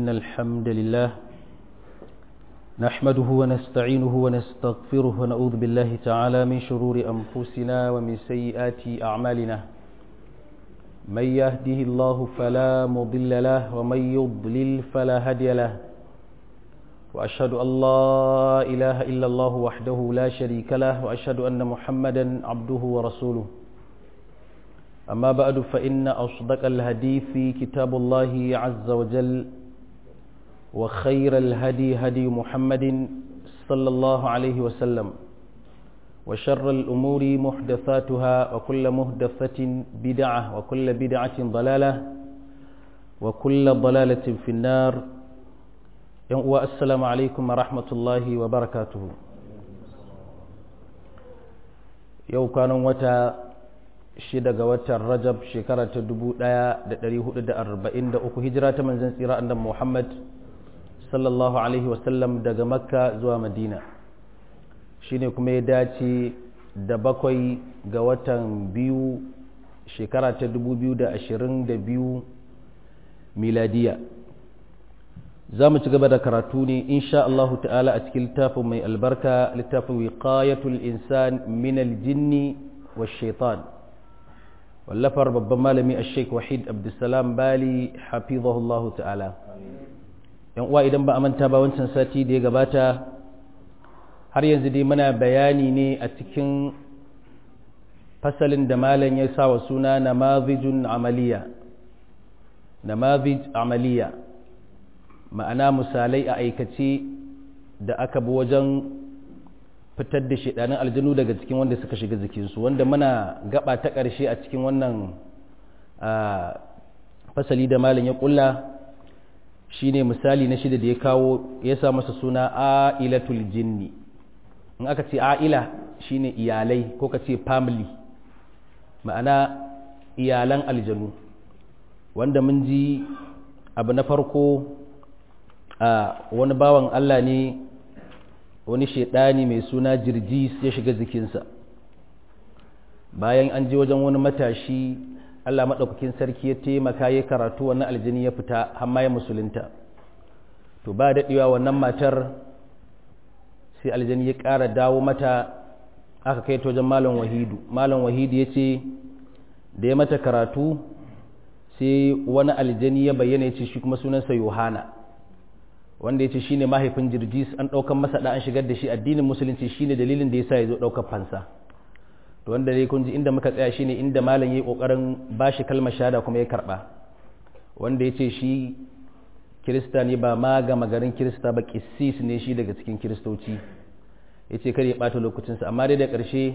إن الحمد لله نحمده ونستعينه ونستغفره ونعوذ بالله تعالى من شرور أنفسنا ومن سيئات أعمالنا من يهده الله فلا مضل له ومن يضلل فلا هدي له وأشهد أن لا إله إلا الله وحده لا شريك له وأشهد أن محمدا عبده ورسوله أما بعد فإن أصدق الهدي في كتاب الله عز وجل وخير الهدي هدي محمد صلى الله عليه وسلم وشر الأمور محدثاتها وكل محدثة بدعة وكل بدعة ضلالة وكل ضلالة في النار السلام عليكم ورحمة الله وبركاته يو كانوا وتا shida ga watan rajab shekara ta dubu ɗaya da ɗari hudu da arba'in da uku hijira ta manzan tsira annan muhammad sallallahu alaihi wasallam daga makka zuwa madina shine kuma ya dace da bakwai ga watan biyu shekara ta dubu biyu da ashirin da biyu miladiya za mu ci gaba da karatu ne insha Allahu ta'ala a cikin littafin mai albarka littafin wiqayatul insan min aljinni wa shaitan wallafar babban malami a sheik wahid abdulsalam bali hafizahullahu ta'ala yan uwa idan ba a manta ba wancan sati da ya gabata har yanzu dai muna bayani ne a cikin fasalin da malam ya sa wa suna namazijun amaliya namazij amaliya ma'ana misalai a aikace da aka bi wajen fitar da shidanin aljanu daga cikin wanda suka shiga jikinsu wanda muna gaba ta ƙarshe a cikin wannan fasali da malin ya kulla shine misali na shida da ya kawo ya sa masa suna a'ilatul jinni in aka ce a'ila shine iyalai ko ka ce family ma'ana iyalan aljanu wanda mun ji abu na farko a wani bawan Allah ne wani shaidani mai suna jirjis ya shiga jikinsa bayan an je wajen wani matashi allah maɗaukakin sarki ya taimaka ya karatu wannan aljini ya fita hamma ya musulunta to ba daɗewa wannan matar sai aljini ya ƙara dawo mata aka kai ta wajen malam wahidu malam wahidu ya ce da ya mata karatu sai wani aljini ya bayyana ya ce shi kuma sunansa yohana wanda ya ce shine mahaifin jirgis an ɗaukan masa da an shigar da shi addinin musulunci shine dalilin da ya sa ya zo ɗaukar fansa to wanda dai kun ji inda muka tsaya shine inda malam ya yi ƙoƙarin ba shi kalmar shahada kuma ya karɓa wanda ya ce shi kirista ne ba ma ga magarin kirista ba kissis ne shi daga cikin kiristoci ya ce kar ya ɓata lokacinsa amma dai da ƙarshe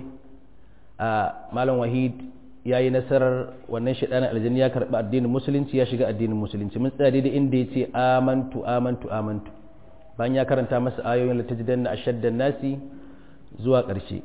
a malam wahid ya yi nasarar wannan shaɗanin aljanni ya karɓi addinin musulunci ya shiga addinin musulunci mun tsaya daidai inda ya ce amantu amantu amantu bayan ya karanta masa ayoyin latajidan na ashaddan nasi zuwa ƙarshe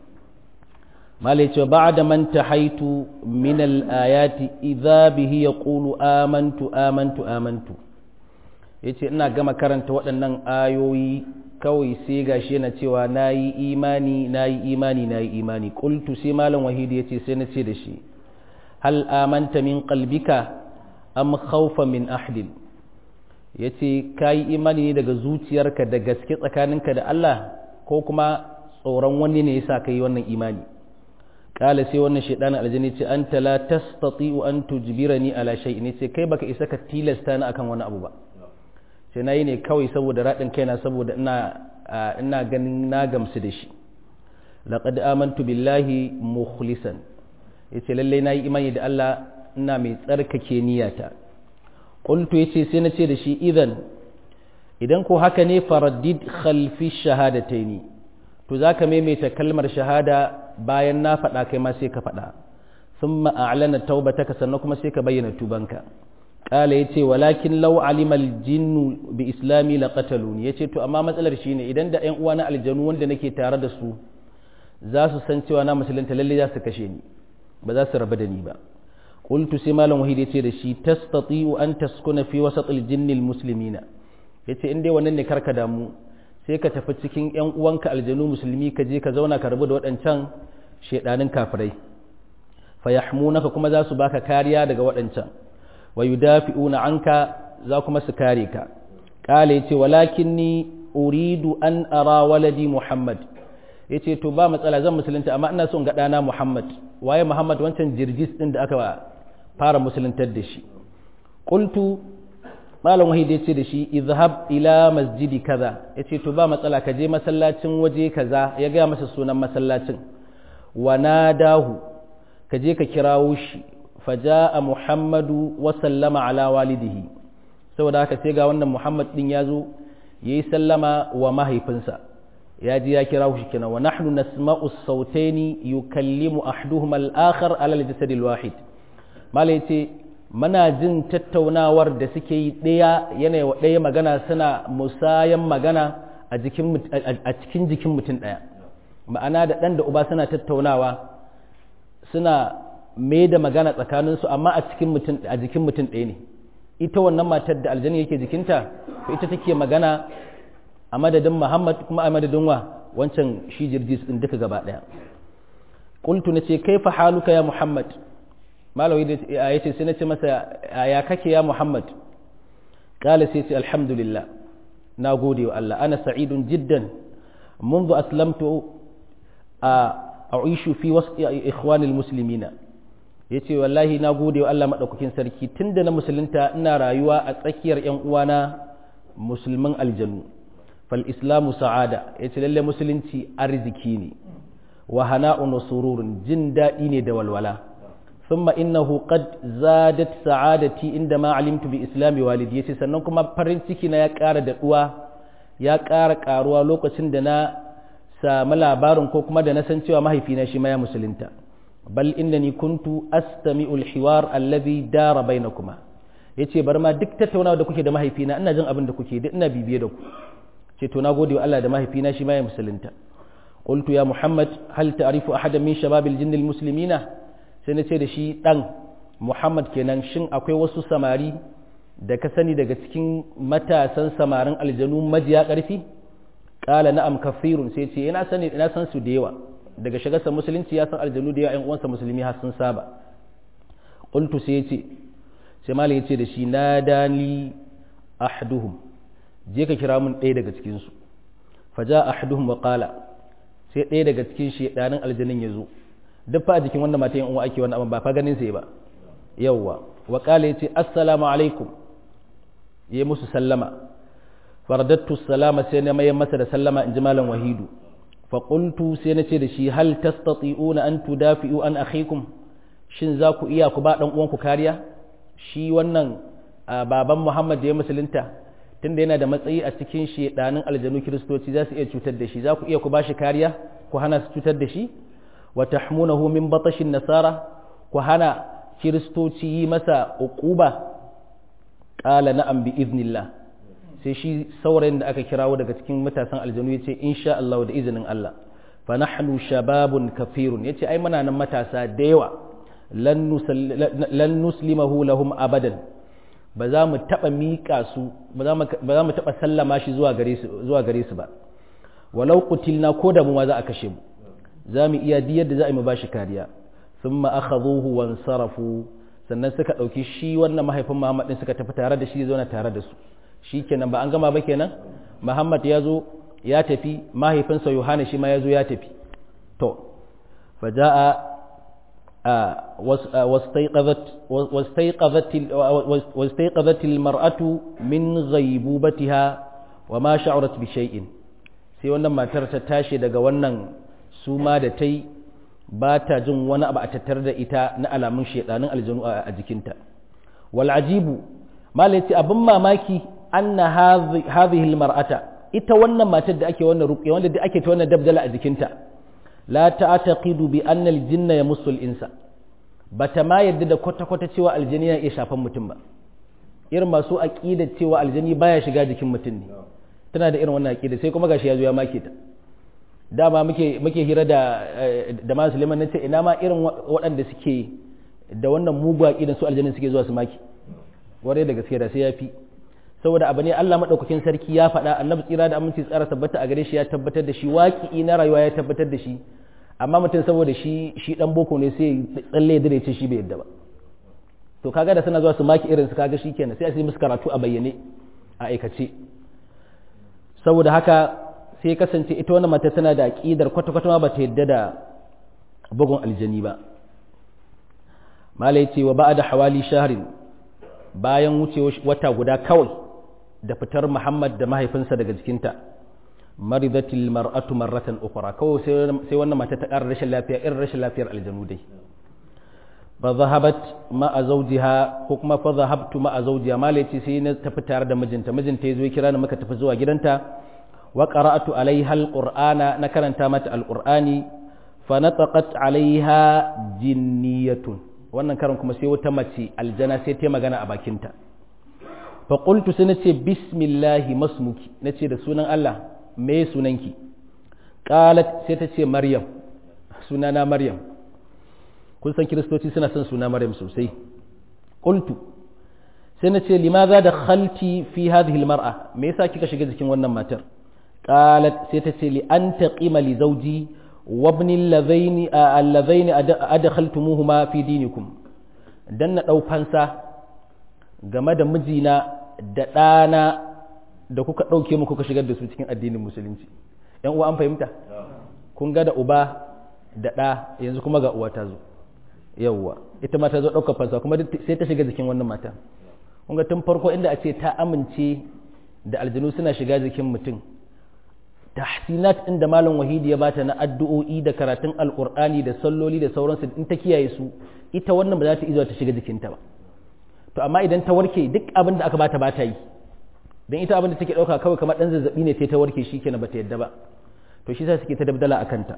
malai cewa ba da man haitu min al-ayati idza bihi yaqulu amantu amantu amantu yace ina gama karanta waɗannan ayoyi kawai sai gashi yana cewa nayi imani nayi imani nayi imani qultu sai malam wahidi yace sai na ce da shi hal amanta min qalbika am khawfa min ahdin yace kai imani ne daga zuciyarka da gaske tsakaninka da Allah ko kuma tsoron wani ne yasa kai wannan imani kala sai wannan shaydan aljani ce anta la tastati'u an tujbirani ala shay'in ce kai baka isa ka tilasta ni akan wani abu ba sai nayi ne kawai saboda radin kaina saboda ina ina ganin na gamsu da shi laqad amantu billahi mukhlisan ya ce lallai na yi imani da Allah ina mai tsarkake niyata ƙultu ya ce sai na ce da shi idan idan ko haka ne faraddid khalfi shahadatai ne to za ka maimaita kalmar shahada bayan na faɗa kai ma sai ka faɗa sun ma'alana taubata ka sannan kuma sai ka bayyana tubanka ƙala ya ce walakin lau alimal jinnu bi islami la qataluni ya ce to amma matsalar shi ne idan da ‘yan uwa na aljanu wanda nake tare da su za su san cewa na musulunta lallai za su kashe ni ba za su rabu da ni ba qultu sai malam wahid yace da shi tastati'u an taskuna fi wasatil jinnil muslimina yace in dai wannan ne karka damu sai ka tafi cikin ƴan uwanka aljanu musulmi ka je ka zauna ka rabu da waɗancan shedanin kafirai fayahmunaka kuma za su baka kariya daga waɗancan wa yudafi'una anka za kuma su kare ka kala yace walakinni uridu an ara waladi muhammad yace to ba matsala zan musulunta amma ina so in ga dana muhammad waye muhammad wancan jirgis din da aka fara musuluntar da shi qultu malam wahid ya ce da shi izhab ila masjidi kaza ya ce to ba matsala ka je masallacin waje kaza ya gaya masa sunan masallacin wa nadahu ka je ka kirawo shi faja'a muhammadu wa sallama ala walidihi saboda haka sai ga wannan muhammad din ya zo yayi sallama wa mahaifinsa ya ji ya kirawo shi kenan wa nahnu nasma'u sautaini yukallimu ahduhuma al-akhar ala al-jasad al-wahid malai ce muna jin tattaunawar da suke yi ɗaya yanayi wa ɗaya magana suna musayan magana a cikin jikin mutum ɗaya ma'ana da ɗan da uba suna tattaunawa suna mai da magana tsakaninsu amma a jikin mutum ɗaya ne ita wannan matar da aljani yake jikinta ita take magana a madadin muhammad kuma a madadin wa wancan shi jirgis ɗin duka gaba ɗaya ƙultu na ce kai fa haluka ya muhammad malawi da ya ce sai na ce masa ya kake ya muhammad kala sai ce alhamdulillah na gode wa Allah ana sa'idun jiddan منذ أسلمت أعيش في وسط إخوان المسلمين yace wallahi na gode wa Allah madaukakin sarki tunda na musulunta ina rayuwa a tsakiyar ƴan uwana musulman aljanu fal islamu sa'ada yace lalle musulunci arziki ne wa hana'un sururun jin daɗi ne da walwala ثم إنه قد زادت سعادتي عندما علمت بإسلام والدي yace sannan kuma farin ciki na ya ƙara daɗuwa ya ƙara ƙaruwa lokacin da na sami labarin ko kuma da na san cewa mahaifina shi ma ya musulunta bal innani kuntu astami'u al-hiwar alladhi dara bainakuma yace bar ma duk tattaunawa da kuke da mahaifina ina jin abin da kuke duk ina bibiye da ku ce to nagode wa Allah da mahaifina shi ma ya musulunta qultu ya muhammad hal ta'rifu ahadan min shababil jinni al-muslimina sai na ce da shi ɗan muhammad kenan shin akwai wasu samari da ka sani daga cikin matasan samarin aljanu majiya ƙarfi ƙala na'am kafirun sai ce ina sani ina san su da yawa daga shigarsa musulunci ya san aljanu da yawa ƴan uwansa musulmi har sun saba qultu sai ya ce sai malai ya ce da shi nadani ahduhum je ka kira mun ɗaya daga cikin su faja ahduhum wa qala sai ɗaya daga cikin shedanin aljanin ya zo duk fa a jikin wanda mata yin uwa ake wannan abin ba fa ganin sai ba yawwa wa qala yace assalamu alaikum yayi musu sallama faradattu salama sai na mayan masa da sallama in ji malam wahidu fa qultu sai na ce da shi hal tastati'una an tudafi'u an akhikum shin za ku iya ku ba dan uwanku kariya shi wannan baban Muhammad da ya musulunta tunda yana da matsayi a cikin shedanin aljanu kiristoci za su iya cutar da shi za ku iya ku ba shi kariya ku hana su cutar da shi wa tahmunahu min batashin nasara ku hana kiristoci yi masa uquba qala na'am bi idnillah sai shi saurayin da aka kirawo daga cikin matasan aljanu yace insha Allah da izinin Allah fa nahnu shababun kafirun yace ai muna nan matasa da yawa lan nuslimahu lahum abadan ba za mu taba mika su ba za mu taba sallama shi zuwa gare su zuwa gare su ba walau qutilna ko da mu ma za a kashe mu za mu iya diyar da za a yi mu bashi kariya thumma akhadhuhu wansarafu sannan suka dauki shi wannan mahaifin Muhammad din suka tafi tare da shi zauna tare da su shi kenan ba an gama ba kenan muhammad ya zo ya tafi mahaifinsa yohana shi ma ya zo ya tafi to faja'a واستيقظت المرأة من غيبوبتها وما شعرت بشيء sai wannan matar ta tashi daga wannan suma da ta yi ba ta jin wani abu a tattare da ita na alamun shedanin aljanu a jikinta wal ajibu malai ce abin mamaki anna hadhihi almar'ata ita wannan matar da ake wannan ruqya wanda da ake ta wannan dabdala a jikinta la ta'taqidu bi anna aljinna yamussu al-insa bata ma yadda da kwata kwata cewa aljini ya iya shafan mutum ba irin masu aqida cewa aljini baya shiga jikin mutum ne tana da irin wannan aqida sai kuma gashi ya zo ya make ta dama muke muke hira da da Malam Suleiman nace ina ma irin waɗanda suke da wannan mugu aqidan su aljinin suke zuwa su maki ware da gaske da sai ya fi saboda abu ne Allah maɗaukakin sarki ya faɗa annabi tsira da aminci tsara tabbata a gare shi ya tabbatar da shi waƙi na rayuwa ya tabbatar da shi amma mutum saboda shi shi dan boko ne sai tsalle da ce shi bai yadda ba to kaga da suna zuwa su maki irin su kaga shikenan sai a yi musu karatu a bayyane a aikace saboda haka sai kasance ita wannan mata tana da aqidar kwata-kwata ma bata yadda da bugun aljani ba malai ce wa ba'da hawali shahrin bayan wuce wata guda kawai da fitar Muhammad da mahaifinsa daga jikinta maridatil mar'atu marratan ukhra kawai sai wannan mata ta ƙara rashin lafiya irin rashin lafiyar aljanu dai fa zahabat ma'a zawjiha ko kuma fa zahabtu ma'a zawjiha malai ce sai na tafi tare da mijinta mijinta yazo ya kira ni muka tafi zuwa gidanta wa qara'atu alaiha alqur'ana na karanta mata alqur'ani fa nataqat alaiha jinniyatun wannan karan kuma sai wata mace aljana sai ta magana a bakinta fa qultu sai nace bismillahi masmuki nace da sunan Allah me sunanki qalat sai ta ce maryam sunana maryam kun san kiristoci suna son suna maryam sosai qultu sai nace limadha dakhalti fi hadhihi almar'a me yasa kika shiga jikin wannan matar qalat sai ta ce li an taqima li zawji وابن اللذين اللذين أدخلتموهما في دينكم dan na ɗau fansa game da mijina da ɗana da kuka ɗauke mu kuka shigar da su cikin addinin musulunci ‘yan uwa an fahimta kun ga da uba da ɗa yanzu kuma ga uwa ta zo yawwa ita ma ta zo ɗaukar fansa kuma sai ta shiga jikin wannan mata kun ga tun farko inda a ce ta amince da aljanu suna shiga jikin mutum tahsinat ɗin da malam wahidi ya bata na addu'o'i da karatun alƙur'ani da salloli da sauransu in ta kiyaye su ita wannan ba za ta izuwa ta shiga jikinta ba to amma idan ta warke duk abin da aka bata ba ta yi don ita abin da take ɗauka kawai kamar ɗan zazzaɓi ne ta warke shi kenan ba ta yadda ba to shi sa suke ta dabdala a kanta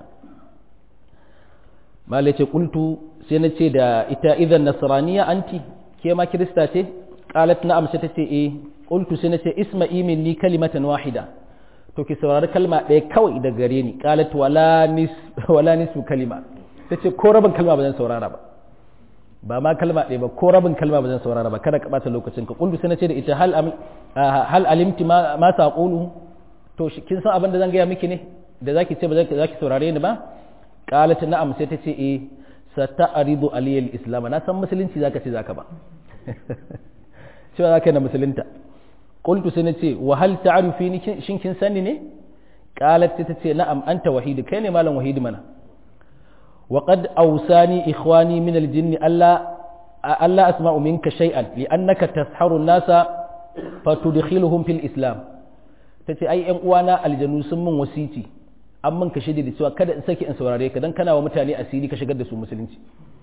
malai ce kultu sai na ce da ita idan nasraniya anti ke ma kirista ce qalat na'am sai ta ce eh qultu sai na ce isma'i minni kalimatan wahida to ki saurari kalma ɗaya kawai da gare ni qalat wala nis wala nisu kalima tace ko rabin kalma ba zan saurara ba ba ma kalma ɗaya ba ko rabin kalma ba zan saurara ba kada ka bata lokacin ka kullu sai nace da ita hal hal alimti ma ma taqulu to kin san abin da zan gaya miki ne da zaki ce ba zaki saurare ni ba qalat na'am sai tace eh sata'ridu aliyal islam na san musulunci zaka ce zaka ba cewa zaka na musulunta qultu sai nace wa hal ta'rifini shin kin sani ne qalat ta ce na'am anta wahid kai ne malam wahid mana wa qad awsani ikhwani min al-jinn alla alla asma'u minka shay'an li'annaka tasharu an-nasa fatudkhiluhum fil islam tace ai ƴan uwana aljanu sun min wasici an min kashe da cewa kada in saki in saurare ka dan kana wa mutane asiri ka shigar da su musulunci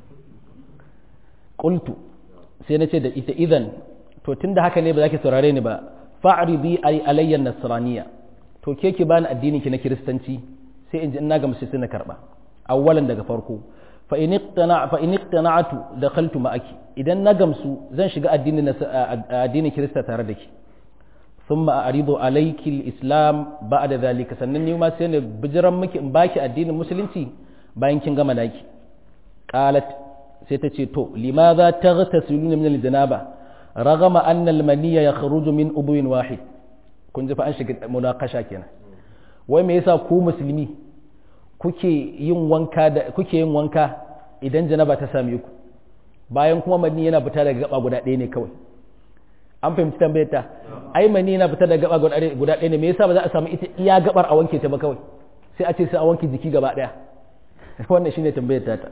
qultu sai nace da ita idan to tunda haka ne ba za ki saurare ni ba fa'ridi ay alayya nasraniya to ke ki bani addinin ki na kiristanci sai in ji ina ga musulmi na karba awwalan daga farko fa in iqtana fa in iqtana'tu dakhaltu ma'aki idan na gamsu zan shiga addinin addinin kirista tare da ki thumma a'ridu alayki al-islam ba'da dhalika sannan ni ma sai ne bijiran miki in baki addinin musulunci bayan kin gama naki qalat sai ta ce to limadha taghtasiluna min al-janaba ragama anna al-maniyya yakhruju min ubwin wahid kun ji fa an shiga munakasha kenan wai me yasa ku musulmi kuke yin wanka da kuke yin wanka idan janaba ta same ku bayan kuma mani yana fita daga gaba guda ɗaya ne kawai an fahimci tambayar ta ai mani yana fita daga gaba guda ɗaya ne me yasa ba za a samu ita iya gabar a wanke ta ba kawai sai a ce sai a wanke jiki gaba ɗaya wannan shine tambayar ta ta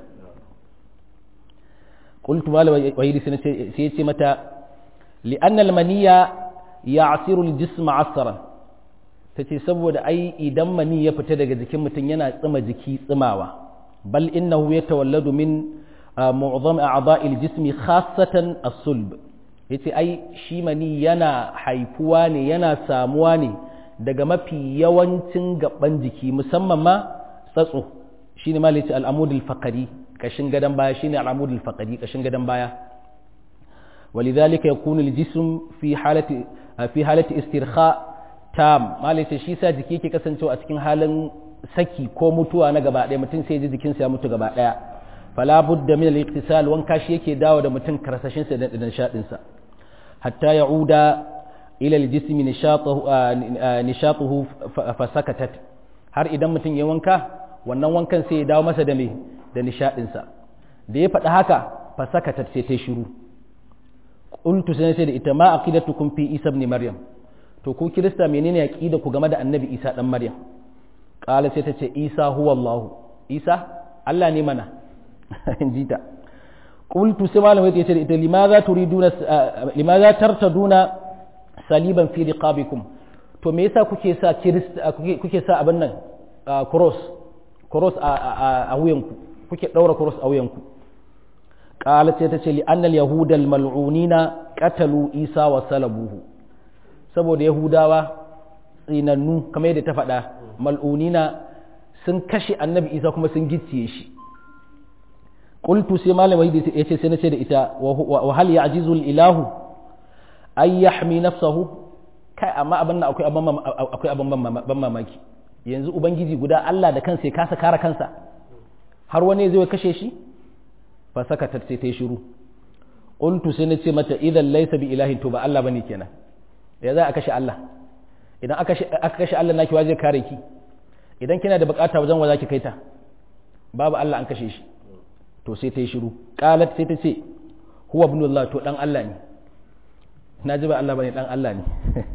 qultu malam wahidi sai ya ce mata li'anna al-maniyya ya'siru al-jisma 'asran tace saboda ai idan mani ya fita daga jikin mutum yana tsima jiki tsimawa bal innahu yatawalladu min mu'zam a'dha'i al-jismi khassatan as-sulb yace ai shi mani yana haifuwa ne yana samuwa ne daga mafi yawancin gaban jiki musamman ma tsatso shine ma yace al-amud al-faqri kashin gadan baya shine al-amud al-faqri kashin gadan baya ولذلك يكون الجسم في حالة في حالة استرخاء تام ما ليس شي sa jiki yake kasancewa a cikin halin saki ko mutuwa na gaba ɗaya mutum sai ji jikinsa ya mutu gaba ɗaya fala budda min al-iktisal wanka shi yake dawo da mutum karsashin sa da nishadin sa hatta ya'uda ila al-jism nishatuhu nishatuhu fa sakatat har idan mutum ya wanka wannan wankan sai ya dawo masa da me da nishadin sa da ya faɗi haka fa sakatat sai ta shiru qultu sai sai da ita ma aqidatukum fi isa ibn maryam to ku kirista menene aqida ku game da annabi isa dan maryam qala sai ta ce isa huwa allah isa allah ne mana in ji ta qultu sai malamai ta ce ita limaza turiduna limaza tartaduna saliban fi riqabikum to me yasa kuke sa kirista kuke sa abin nan cross cross a wuyanku kuke daura cross a wuyanku qala sai ta ce li annal yahuda al mal'unina qatalu isa wa salabuhu saboda yahudawa tsinannu kamar yadda ta faɗa mal'unina sun kashe annabi isa kuma sun gicciye shi qultu sai malamai ya ce sai na ce da ita wa hal ya'jizu al ilahu ay yahmi nafsahu kai amma abin nan akwai akwai abin ban mamaki yanzu ubangiji guda Allah da kansa ya kasa kare kansa har wani zai kashe shi fa saka ta sai ta yi shiru qultu sai na ce mata idan laysa bi ilahin to ba Allah bane kenan ya za a kashe Allah idan aka kashe Allah naki wa zai kare ki idan kina da bukata wajen wa zaki kai ta babu Allah an kashe shi to sai ta yi shiru qalat sai ta ce huwa ibnullah to dan Allah ne na ji ba Allah bane dan Allah ne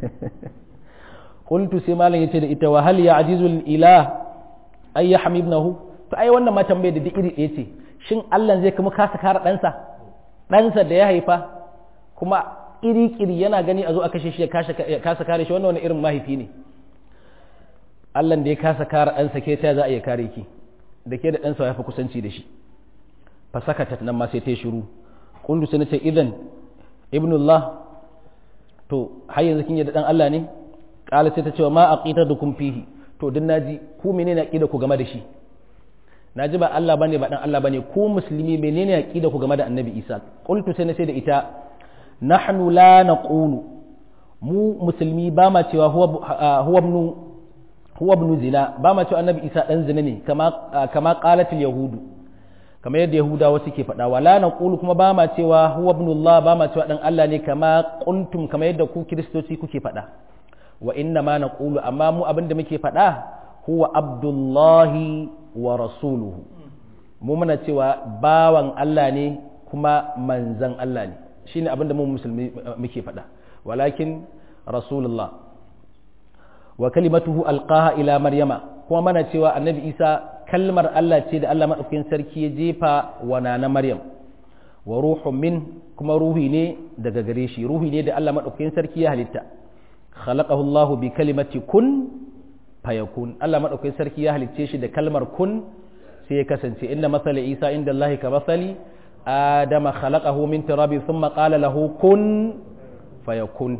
qultu sai malam yace da ita wa hal ya'jizul ilah ay yahmi ibnahu to ai wannan ma tambaye da duk iri ɗaya ce shin Allah zai kuma kasa kare ɗansa ɗansa da ya haifa kuma iri-kiri yana gani a zo a kashe shi ya kasa kare shi wannan wani irin mahaifi ne Allah da ya kasa kare ɗansa ke ta za a iya kare ki da ke da ɗansa ya fi kusanci da shi fa sakata nan ma sai ta shiru kullu sai nace idan ibnullah to har yanzu kin yadda dan Allah ne kala sai ta ce ma aqitadukum fihi to din naji ku menene aqida ku game da shi naji ba Allah bane ba dan Allah bane ku musulmi menene aqida ku game da annabi Isa qultu sai nace da ita nahnu la naqulu mu musulmi ba ma cewa huwa huwa ibn huwa ibn zina ba ma cewa annabi Isa dan zina ne kama kama qalatil yahudu kamar yadda yahudawa suke faɗa wala naqulu kuma ba ma cewa huwa ibnullah ba ma cewa dan Allah ne kama qultum kamar yadda ku kiristoci kuke faɗa wa inna ma naqulu amma mu abin da muke faɗa huwa abdullahi wa rasuluhu mu muna cewa bawan Allah ne kuma manzan Allah ne shine abin da mu musulmi muke faɗa walakin rasulullah wa kalimatuhu alqaha ila maryama kuma mana cewa annabi isa kalmar Allah ce da Allah madaukakin sarki ya jefa wa na maryam wa ruhun min kuma ruhi ne daga gare shi ruhi ne da Allah madaukakin sarki ya halitta khalaqahu Allah bi kalimati kun fayakun Allah madaukakin sarki ya halicce shi da kalmar kun sai ya kasance inna masala isa inda Allah ka masali adama khalaqahu min turabi thumma qala lahu kun fayakun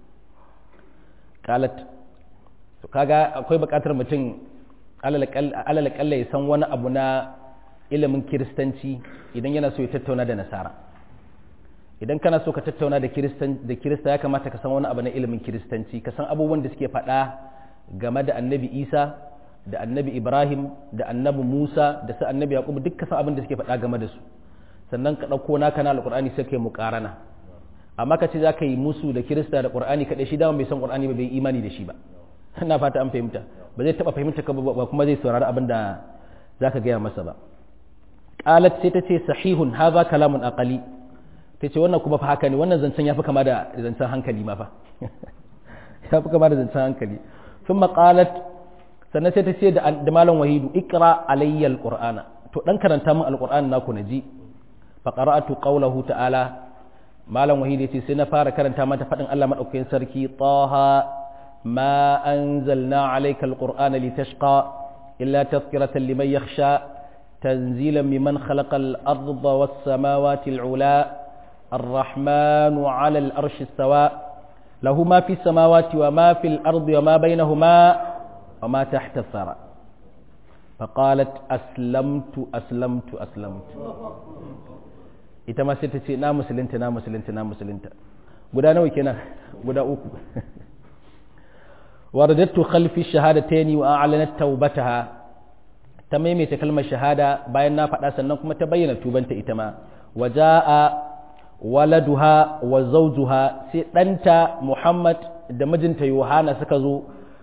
qalat to kaga akwai bukatar mutum alal kalla ya san wani abu na ilimin kiristanci idan yana so ya tattauna da nasara idan kana so ka tattauna da kirista ya kamata ka san wani abu na ilimin kiristanci ka san abubuwan da suke faɗa game da annabi isa da annabi ibrahim da annabi musa da su annabi yaƙubu duk ka san abin da suke faɗa game da su sannan ka ɗauko naka na alƙur'ani sai ka yi muƙarana amma ka ce za ka yi musu da kirista da ƙur'ani kaɗai shi dama bai san ƙur'ani ba bai imani da shi ba ina fata an fahimta ba zai taɓa fahimta ka ba kuma zai saurari abin da za ka gaya masa ba qalat sai ta ce sahihun haza kalamun aqali ta ce wannan kuma fa haka ne wannan zancen ya fi kama da zancen hankali ma fa ya fi kama da zancen hankali sun qalat sannan sai ta ce da malam wahidu ikra alayya alqur'ana to dan karanta min alqur'ani naku na ji fa qara'atu qawlahu ta'ala malam wahidu yace sai na fara karanta mata fadin Allah madaukakin sarki taha ma anzalna alayka alqur'ana litashqa illa tadhkiratan liman yakhsha تنزيلا ممن خلق الأرض والسماوات العلا الرحمن على الأرش استوى له ما في السماوات وما في الأرض وما بينهما وما تحت الثرى فقالت أسلمت أسلمت أسلمت ita ma sai ta ce na musulunta na musulunta na musulunta guda nawa kenan guda uku waradattu khalfi shahadataini wa a'lanat tawbataha ta maimaita kalmar shahada bayan na faɗa sannan kuma ta bayyana tubanta ita ma waja'a waladuha wa zawjuha sai ɗanta Muhammad da mijinta Yohana suka zo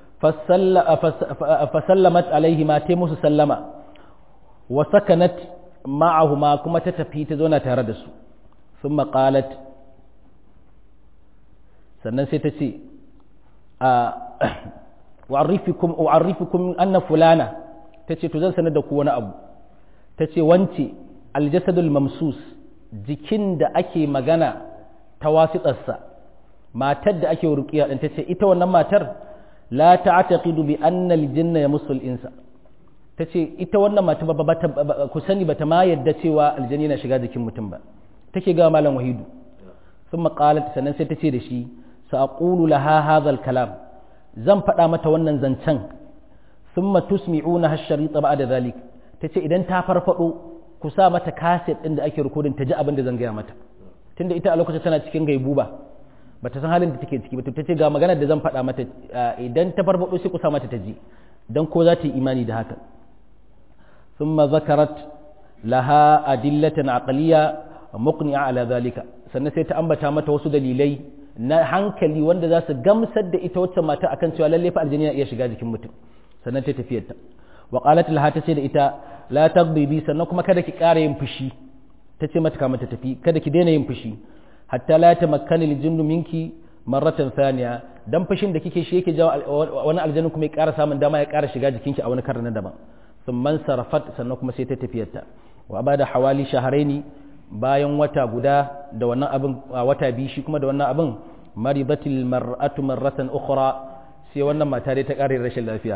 fasallamat alaihi ma ta musu sallama wa sakanat ma'ahuma kuma ta tafi ta zauna tare da su sun maƙalat sannan sai ta ce wa'arifikum wa'arifikum anna fulana tace to zan sanar da ku wani abu tace wance aljasadul mamsus jikin da ake magana ta wasitsarsa matar da ake ruqiya din tace ita wannan matar la ta'taqidu bi anna aljanna yamussul insa tace ita wannan mata ba ku sani bata ma yadda cewa aljani na shiga jikin mutum ba take ga malam wahidu thumma qalat sannan sai tace da shi sa'qulu laha hadha kalam zan faɗa mata wannan zancen thumma tusmi'una hash-sharita ba'da dhalik tace idan ta farfado ku sa mata kaset din da ake recording ta ji abin da zan gaya mata tunda ita a lokacin tana cikin gaibuba bata san halin da take ciki ba ta ce ga maganar da zan faɗa mata idan ta farfado sai ku sa mata ta ji dan ko za ta yi imani da haka thumma zakarat laha adillatan aqliya muqni'a ala zalika sannan sai ta ambata mata wasu dalilai na hankali wanda za su gamsar da ita wacce mata akan cewa lalle fa aljini iya shiga jikin mutum sannan ta tafiyar ta wa qalat laha ta ce da ita la tagbi bi sannan kuma kada ki ƙara yin fushi ta ce mata kamar ta tafi kada ki daina yin fushi hatta la tamakkana aljinnu minki marratan thaniya dan fushin da kike shi yake jawo wani aljannu kuma ya ƙara samun dama ya ƙara shiga jikinki a wani karin na daban thumma sarafat sannan kuma sai ta tafiyar ta wa bada hawali shahraini bayan wata guda da wannan abin wata biyu shi kuma da wannan abin maribatil mar'atu marratan ukhra sai wannan mata dai ta ƙare rashin lafiya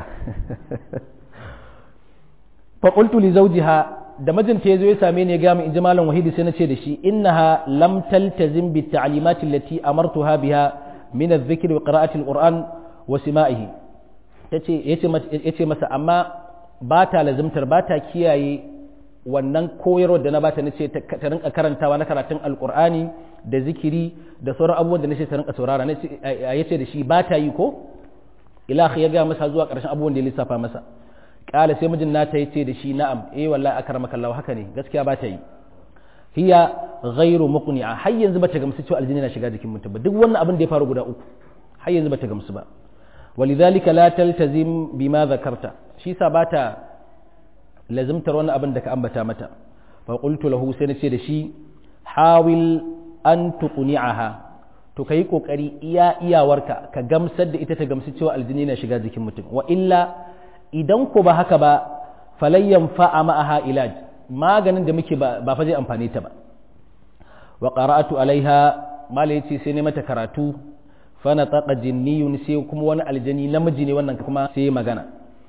fa qultu li zawjiha da mijinta yazo ya same ni ya ga mu inji malam wahidi sai na ce da shi innaha lam taltazim bi ta'limati allati amartuha biha min adh-dhikr wa qira'ati al-qur'an wa sima'ihi tace yace yace masa amma ba ta lazimtar ba ta kiyaye wannan koyarwar da na bata na ce ta rinka karantawa na karatun alkur'ani da zikiri da sauran abubuwan da nace ta rinka saurara ya ce da shi ba ta yi ko ilahi ya gaya masa zuwa ƙarshen abubuwan da ya lissafa masa ƙala sai mijin nata ya ce da shi na'am eh wallahi akramaka Allah haka ne gaskiya ba ta yi hiya ghairu muqni'a har yanzu bata gamsu cewa aljini na shiga jikin mutum ba duk wannan abin da ya faru guda uku har yanzu bata gamsu ba walidhalika la taltazim bima zakarta shi sa bata lazimtar wani abin da ka ambata mata fa qultu lahu sai nace da shi hawil an tuqni'aha to kai kokari iya iyawarka ka gamsar da ita ta gamsu cewa aljini na shiga jikin mutum wa illa idan ko ba haka ba falayyan fa'a ma'aha ilaj maganin da muke ba ba fa zai amfane ta ba wa qara'atu alaiha mala yace sai ne mata karatu fa nataqa jinniyun sai kuma wani aljani namiji ne wannan kuma sai magana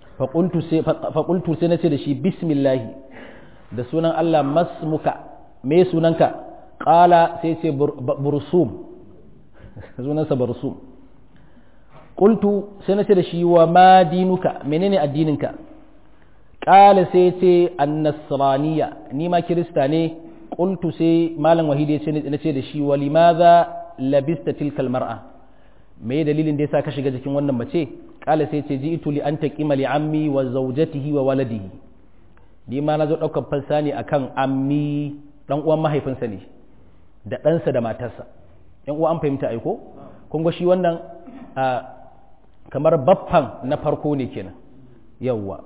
faƙultu sai na ce da shi bismillahi da sunan Allah masmuka me sunanka ƙala sai ce bursum sunansa bursum ƙultu sai na ce da shi wa ma dinuka menene addininka ƙala sai ce annasraniya ni ma kirista ne ƙultu sai malam wahidi na ce da shi wa limaza labista tilkal mar'a me dalilin da yasa ka shiga jikin wannan mace kala sai ce ji'tu li an taqima li ammi wa zawjatihi wa waladihi ni ma nazo daukar fansa ne akan ammi dan uwan mahaifinsa ne da ɗansa da matarsa yan uwa an fahimta aiko kun ga shi wannan kamar baffan na farko ne kenan yawwa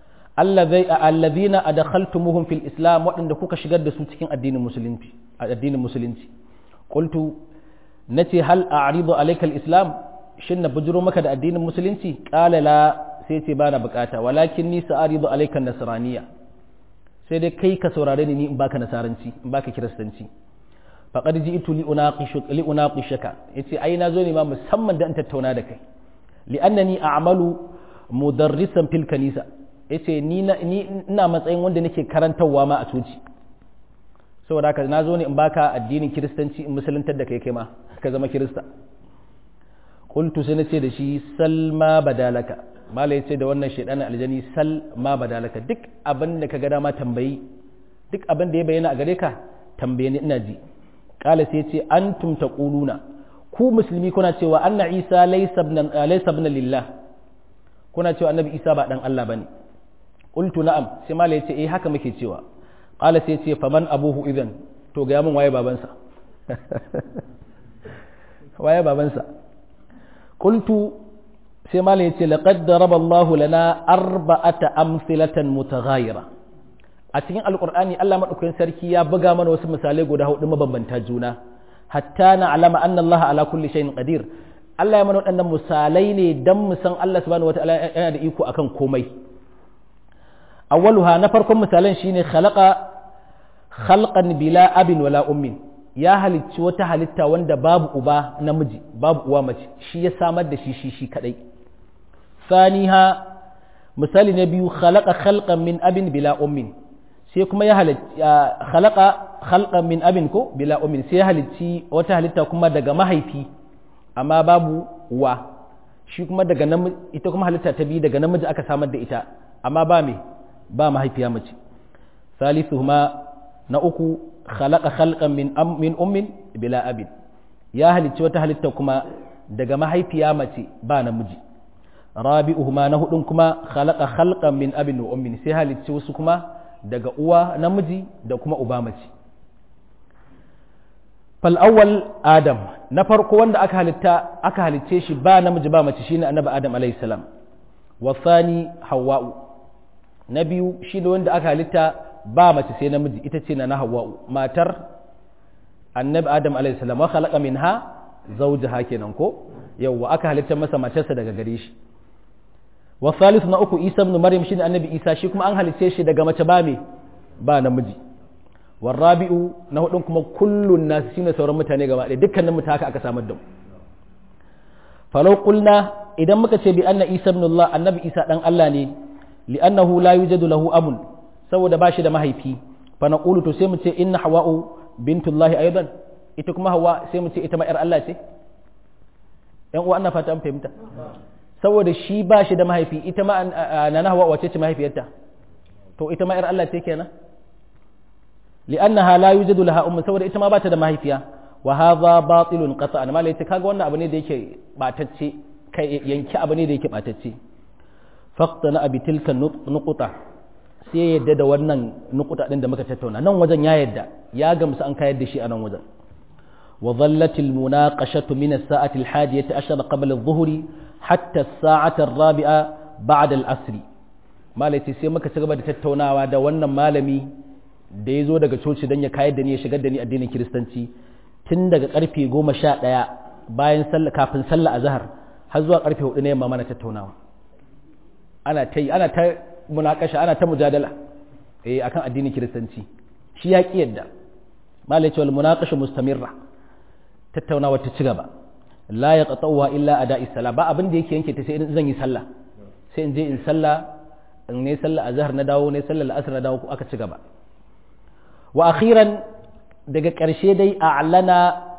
allazina adkhaltumuhum fil islam waɗanda kuka shigar da su cikin addinin musulunci addinin musulunci qultu nace hal a'ridu alayka al-islam shin na bujuro maka da addinin musulunci qala la sai ce bana bukata walakin ni sa'aridu alayka nasraniya sai dai kai ka saurare ni in baka nasaranci in baka kiristanci faqad ji'tu li unaqishu li unaqishaka yace ai na zo ne ma musamman da in tattauna da kai li'annani a'malu mudarrisan fil kanisa yace ni ni ina matsayin wanda nake karantarwa ma a coci saboda haka na zo ne in baka addinin kiristanci in musuluntar da kai kai ma ka zama kirista qultu sai nace da shi salma badalaka mala yace da wannan shedanin aljani sal ma badalaka duk abin da ka ga dama tambayi duk abin da ya bayyana a gare ka tambaye ni ina ji qala sai yace antum taquluna ku musulmi kuna cewa anna isa laysa ibn laysa ibn lillah kuna cewa annabi isa ba dan Allah bane qultu na'am sai mala yace eh haka muke cewa qala sai yace faman abuhu idan to ga mun waye babansa waye babansa qultu sai malam yace laqad daraba Allah lana arba'ata amsilatan mutaghayira a cikin alqur'ani Allah madaukakin sarki ya buga mana wasu misalai guda hudu mabambanta juna hatta na alama anna Allah ala kulli shay'in qadir Allah ya mana waɗannan misalai ne dan mu san Allah subhanahu wataala yana da iko akan komai awwaluha na farkon misalan shine khalaqa khalqan bila abin wala ummin ya halicci wata halitta wanda babu uba namiji babu uwa mace shi ya samar da shi shi shi kadai saniha misali na biyu khalaqa khalqan min abin bila ummin sai kuma ya halicci khalaqa khalqan min abin ko bila ummin sai ya halicci wata halitta kuma daga mahaifi amma babu uwa shi kuma daga namiji ita kuma halitta ta biyu daga namiji aka samar da ita amma ba me ba mahaifiya mace salisuhuma na uku khalaqa khalqan min am min ummin bila abin ya halicci wata halitta kuma daga mahaifiya mace ba namiji rabi'uhuma na hudun kuma khalaqa khalqan min abin wa ummin sai halicci wasu kuma daga uwa namiji da kuma uba mace fal awwal adam na farko wanda aka halitta aka halicce shi ba namiji ba mace shine annabi adam alayhi salam wa thani hawwa'u na biyu shine wanda aka halitta ba mace sai namiji ita ce na hawwa'u matar annabi adam alayhi salam wa khalaqa minha zawjaha kenan ko yawwa aka halitta masa matarsa daga gare shi wa thalith na uku isa ibn maryam shine annabi isa shi kuma an halitta shi daga mace ba me ba namiji wa rabi'u na hudun kuma kullun nas shine sauran mutane gaba ɗaya dukkanin mutane haka aka samar da mu falau qulna idan muka ce bi anna isa ibn allah annabi isa dan allah ne li'annahu la yujadu lahu abun saboda ba shi da mahaifi fa naqulu to sai mu ce inna hawa'u bintullahi aidan ita kuma hawa sai mu ce ita ma yar Allah ce yan uwa ana fata an fahimta saboda shi ba shi da mahaifi ita ma nana hawa wace ce mahaifiyarta to ita ma yar Allah ce kenan li'annaha la yujadu laha ummu saboda ita ma ba ta da mahaifiya wa hadha batilun qat'an malai ce kaga wannan abu ne da yake batacce kai yanki abu ne da yake batacce faqtana abi tilka nuqta sai yadda da wannan nukuta din da muka tattauna nan wajen ya yadda ya gamsu an kayar da shi a nan wajen wa dhallatil munaqashatu min as-sa'ati al-hadiyati ashara qabla adh-dhuhri hatta as-sa'ati ar-rabi'a ba'da al-asr malai sai muka ci gaba da tattaunawa da wannan malami da ya zo daga coci don ya kayar da ni ya shigar da ni addinin kiristanci tun daga karfe goma sha ɗaya bayan sallah kafin sallah azhar har zuwa karfe hudu na yamma mana tattaunawa ana ta ana ta munakasha ana ta mujadala eh akan addinin kiristanci shi ya ki yadda malai cewa munakasha mustamirra tattaunawa ta ci gaba la yaqta'uha illa ada'i salat ba abin da yake yanke ta sai in zan yi sallah sai in je in sallah in ne sallah azhar na dawo ne sallah al'asr na dawo aka ci gaba wa akhiran daga ƙarshe dai a'lana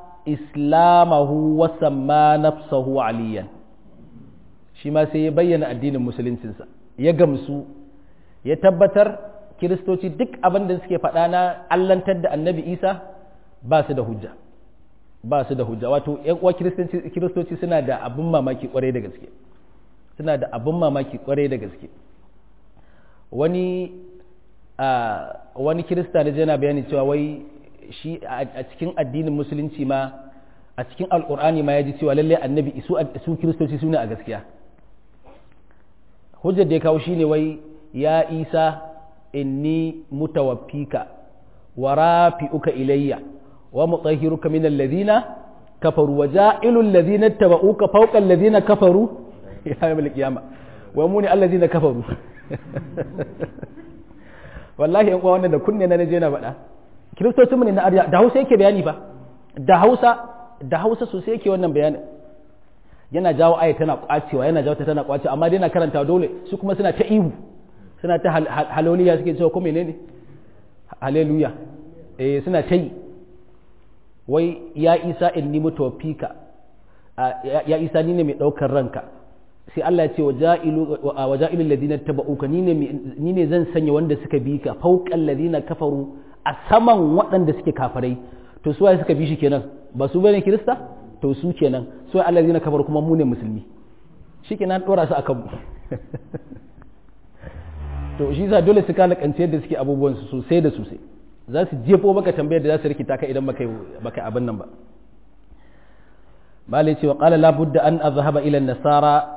islamahu wa samma nafsahu aliyan shi ma sai ya bayyana addinin musuluncinsa ya gamsu ya tabbatar kiristoci duk abin da suke faɗa na allantar da annabi isa ba su da hujja ba su da hujja wato yan uwa kiristoci suna da abin mamaki kwarai da gaske suna da abin mamaki kwarai da gaske wani wani kirista da yana bayani cewa wai shi a cikin addinin musulunci ma a cikin alkur'ani ma ya ji cewa lallai annabi su kiristoci su ne a gaskiya hujjar da ya kawo shine wai ya isa inni mutawaffika wa rafi'uka ilayya wa mutahhiruka min alladhina kafaru wa ja'ilul ladhina tabauka fawqa alladhina kafaru ya yawm al-qiyama wa muni alladhina kafaru wallahi yan uwa wannan da kunne na naje na faɗa kiristocin mu ne na arya da Hausa yake bayani fa da Hausa da Hausa sosai yake wannan bayanin yana jawo aya tana kwacewa yana jawo ta tana kwacewa amma dai na karanta dole su kuma suna ta ihu suna ta haloliya suke cewa ko menene haleluya eh suna ta yi wai ya isa inni mutawfika ya isa ni ne mai daukar ranka sai Allah ya ce wa ja'ilul ladina tabauka ni ne ni ne zan sanya wanda suka bi ka fawqal ladina kafaru a saman waɗanda suke kafarai to su waye suka bi shi kenan ba su bane kirista to su kenan su waye allazina kafaru kuma mu ne musulmi shikenan dora su akan to shi yasa dole su kana kance yadda suke abubuwan su sosai da sosai za su jefo maka tambayar da za su rikita ka idan baka baka abin nan ba malai ce wa qala la budda an azhaba ila nasara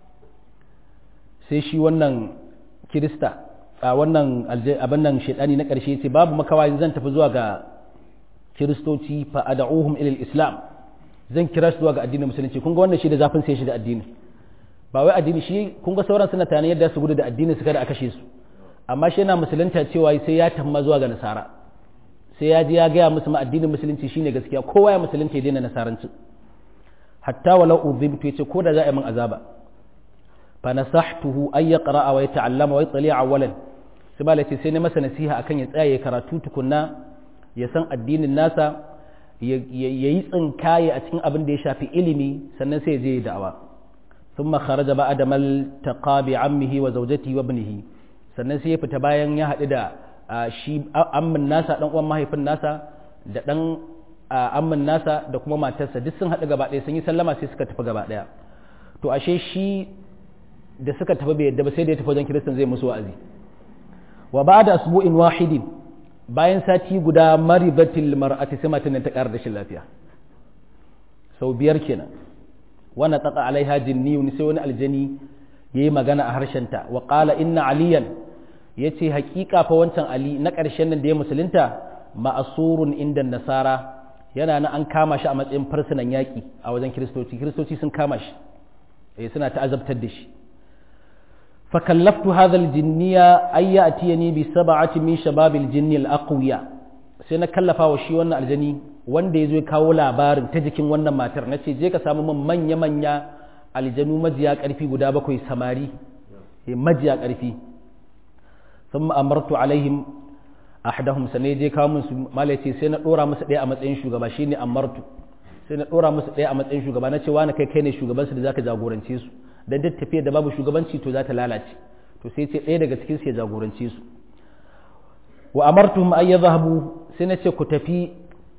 sai shi wannan kirista a wannan abin nan shaidani na ƙarshe ce babu makawa zan tafi zuwa ga kiristoci fa ad'uhum ila islam zan kira shi zuwa ga addinin musulunci kun ga wannan shi da zafin sai shi da addini ba wai addini shi kun ga sauran suna tana yadda su gudu da addini su kada a kashe su amma shi yana musulunta cewa sai ya tamma zuwa ga nasara sai ya je ya gaya musu ma addinin musulunci shine gaskiya kowa ya musulunta ya daina nasaranci hatta walau udhibtu yace ko da za a yi min azaba fa nasahtuhu ay yaqra wa yata'allama wa yatli awwalan sai ba ce sai ne masa nasiha akan ya tsaya ya karatu tukunna ya san addinin nasa ya yi tsinkaye a cikin abin da ya shafi ilimi sannan sai ya je da'awa ثم خرج بعد ما التقى بعمه وزوجته وابنه sannan sai ya fita bayan ya haɗu da shi ammin nasa ɗan uwan mahaifin nasa da ɗan ammin nasa da kuma matarsa duk sun haɗu gaba ɗaya sun yi sallama sai suka tafi gaba ɗaya to ashe shi da suka tafi bai yadda ba sai da ya tafi wajen kiristan zai musu wa'azi wa ba da asbu'in wahidin bayan sati guda maribatil mar'ati sai matan ta ƙara rashin lafiya sau biyar kenan wannan tsaka alaiha jinniyun sai wani aljani yayi magana a harshenta wa qala inna aliyan yace hakika fa wancan ali na ƙarshen nan da ya musulunta ma'asurun inda nasara yana nan an kama shi a matsayin farsunan yaƙi a wajen kiristoci kiristoci sun kama shi eh suna ta'azabtar da shi fa kallaftu hadha aljinniya ay ya'tiyani bi sab'ati min shababil jinni al-aqwiya sai na kallafa wa shi wannan aljani wanda ya zo kawo labarin ta jikin wannan matar na ce je ka samu min manya-manya aljanu majiya ƙarfi guda bakwai samari majiya ƙarfi sun ma'amartu alaihim ahdahum sanai je kawo musu malace sai na ɗora musu ɗaya a matsayin shugaba shine amartu sai na ɗora musu ɗaya a matsayin shugaba na ce wani kai kai ne shugabansu da zaka jagorance su dan duk tafiyar da babu shugabanci to za ta lalace to sai ce ɗaya daga cikin su ya jagorance su wa amartuhum ay yadhhabu sai na ce ku tafi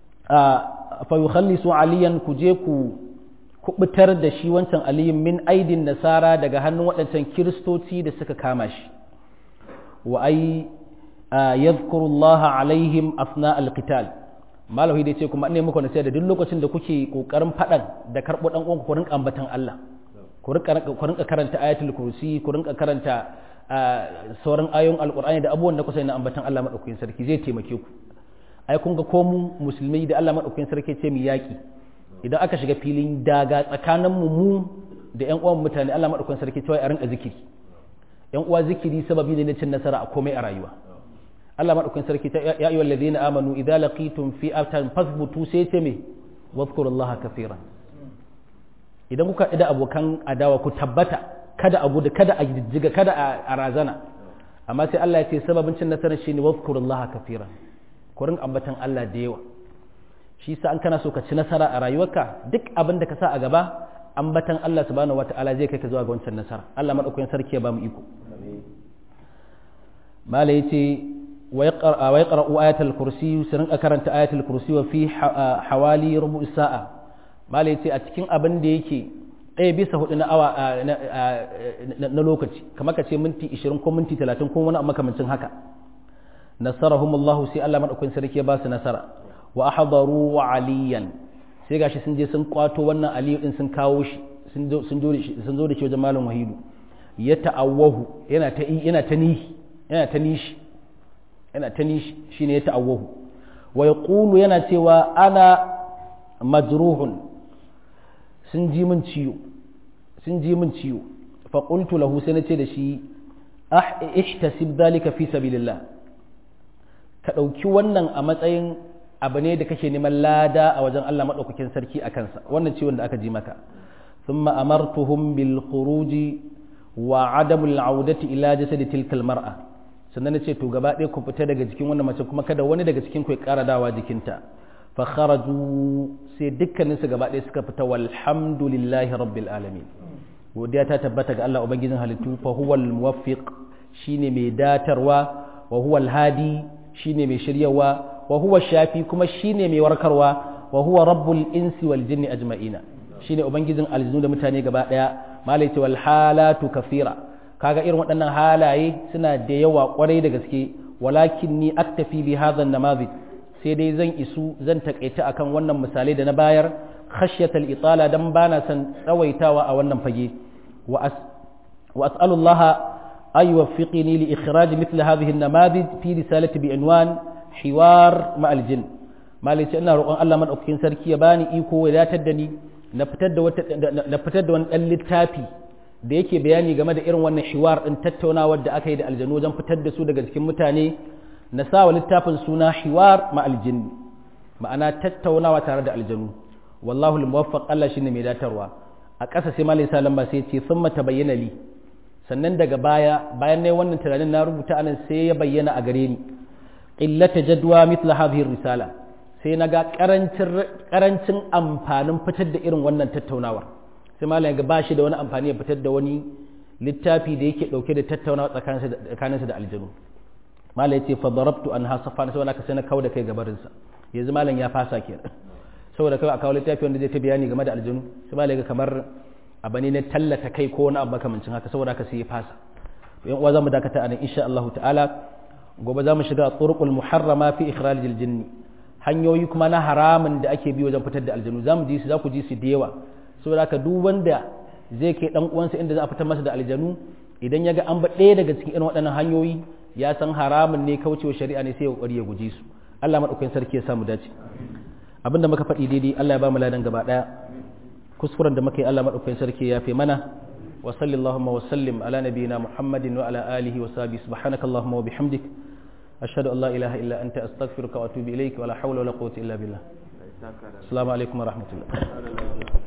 fa yukhallisu aliyan ku je ku kubutar da shi wancan aliyin min aidin nasara daga hannun waɗancan kiristoci da suka kama shi wa ai yadhkurullaha alaihim asna alqital malawi dai ce kuma ne muku nasiha da duk lokacin da kuke kokarin fadan da karbo dan uwanku ku rinka ambatan Allah ku rinka ku rinka karanta ayatul kursi ku rinka karanta sauran ayoyin alqur'ani da abubuwan da kusa na ambatan Allah madaukakin sarki zai taimake ku ai kun ga ko mu musulmai da Allah madaukakin sarki ce mu yaki idan aka shiga filin daga tsakanin mu mu da ƴan uwan mutane Allah madaukakin sarki cewa a rinka zikiri ƴan uwa zikiri sababi ne na cin nasara a komai a rayuwa Allah madaukakin sarki ta ya ayyuhal ladina amanu idza laqitum fi atan fasbutu sai ce me wadhkurullaha kaseeran idan kuka da abokan adawa ku tabbata kada a gudu kada a jijjiga kada a razana amma sai Allah ya ce sababin cin nasarar shine wadhkurullaha kaseeran ku rinka ambatan Allah da yawa shi sa an kana so ka ci nasara a rayuwarka duk abin da ka sa a gaba ambatan Allah subhanahu wataala zai kai ka zuwa ga wancan nasara Allah madaukakin sarki ya ba mu iko mala yace ويقرأ آية الكرسي سرن أكرنت آية الكرسي وفي حوالي ربع ساعة ما ليتي أتكين أبن ديكي ɗaya bisa hudu na awa na lokaci kamar ka ce minti 20 ko minti 30 ko wani makamancin haka nasarahum Allah sai Allah madaukakin sarki ya ba su nasara wa ahdaru wa aliyan sai gashi sun je sun kwato wannan aliyu din sun kawo shi sun zo sun zo da shi wajen malam wahidu ya ta'awwahu yana ta yana ta nihi yana ta nishi yana ta nishi shine ya ta'awwahu wa yaqulu yana cewa ana majruhun sun ji min ciwo sun ji min ciwo fa qultu lahu sai nace da shi ah ihtasib dhalika fi sabilillah ka dauki wannan a matsayin abu ne da kake neman lada a wajen Allah madaukakin sarki a kansa wannan ciwon da aka ji maka thumma amartuhum bil khuruji wa adamul audati ila jasadi tilka al mar'a sannan na ce to gaba ɗaya ku fita daga jikin wannan mace kuma kada wani daga cikin ku ya ƙara dawa jikinta fa kharaju sai dukkaninsu gaba ɗaya suka fita walhamdulillahi rabbil alamin godiya ta tabbata ga Allah ubangijin halittu fa huwal muwaffiq shine mai datarwa wa huwal hadi shine mai shiryawa wa huwa shafi kuma shine mai warkarwa wa huwa rabbul insi wal jinni ajma'ina shine ubangijin aljinu da mutane gaba ɗaya malai ce wal halatu kafira kaga irin waɗannan halaye suna da yawa ƙwarai da gaske walakin ni aktafi bi hadha namazid sai dai zan isu zan takaita akan wannan misalai da na bayar khashyatal itala dan bana san tsawaitawa a wannan fage wa as wa as'alu Allah ay yuwaffiqni li ikhraj mithla hadhihi an-namadid fi risalati bi unwan hiwar ma al-jinn malice ina roƙon Allah madaukakin sarki ya bani iko ya datar da ni na fitar da wata na fitar da wani dan littafi da yake bayani game da irin wannan hiwar din tattaunawar da aka yi da aljanu wajen fitar da su daga cikin mutane na sa wa littafin suna hiwar ma aljinni ma'ana tattaunawa tare da aljanu wallahu al-muwaffaq Allah shine mai datarwa a ƙasa sai malai sa lamba sai ce sun mata bayyana li sannan daga baya bayan ne wannan tunanin na rubuta anan sai ya bayyana a gare ni illata jadwa mithla hadhihi risala sai na ga karancin amfanin fitar da irin wannan tattaunawar sai malam ga bashi da wani amfani ya fitar da wani littafi da yake dauke da tattaunawa tsakaninsa da aljanu malam ya ce fa darabtu an hasafa sai wani ka sai na kawo da kai gabarinsa yanzu malam ya fasa kenan saboda kawai a kawo littafi wanda zai ta bayani game da aljanu sai malam ga kamar abu ne na tallata kai ko wani abu makamancin haka saboda haka sai ya fasa yan uwa zamu dakata anan insha Allah ta'ala gobe zamu shiga turqul muharrama fi ikhrajil jinni hanyoyi kuma na haramun da ake bi wajen fitar da aljanu zamu ji su za ku ji su da yawa saboda haka duk wanda zai kai dan uwansa inda za a fitar masa da aljanu idan ya ga an ba ɗaya daga cikin irin waɗannan hanyoyi ya san haramun ne kaucewa shari'a ne sai ya kokari ya guje su Allah madaukakin sarki ya samu dace abinda muka faɗi daidai Allah ya ba mu ladan gaba ɗaya kuskuren da muka yi Allah madaukakin sarki ya fi mana wa sallallahu wa sallim ala nabiyyina muhammadin wa ala alihi wa sahbihi subhanakallahumma wa bihamdik ashhadu an la ilaha illa anta astaghfiruka wa atubu ilayk wa la hawla wa la quwwata illa billah assalamu alaikum wa rahmatullah